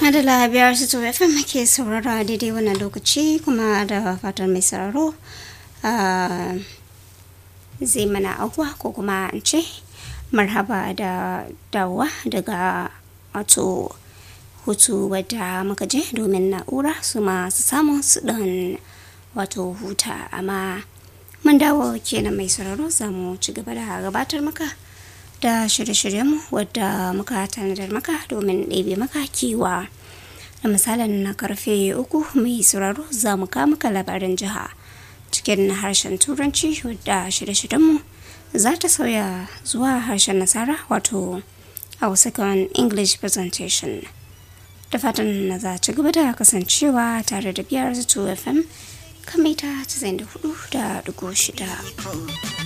Adala biyar su to FM ke saurara daidai wannan lokaci kuma da fatan mai sauraro zai mana abuwa ko kuma in ce marhaba da dawowa daga wato hutu wadda muka je domin na'ura su masu samun su dan wato huta amma mun dawo kenan mai sauraro za mu ci gaba da gabatar maka da shirye-shiryenmu wadda muka tanadar maka domin ɗebe maka kewa da misalin na karfe uku mai sauraro za mu kawo maka labarin jiha cikin harshen turanci wadda shirye-shiryenmu za ta sauya zuwa harshen nasara wato a second english presentation da fatan na za ci gaba da kasancewa tare da biyar 2 fm kamita 94 da shida.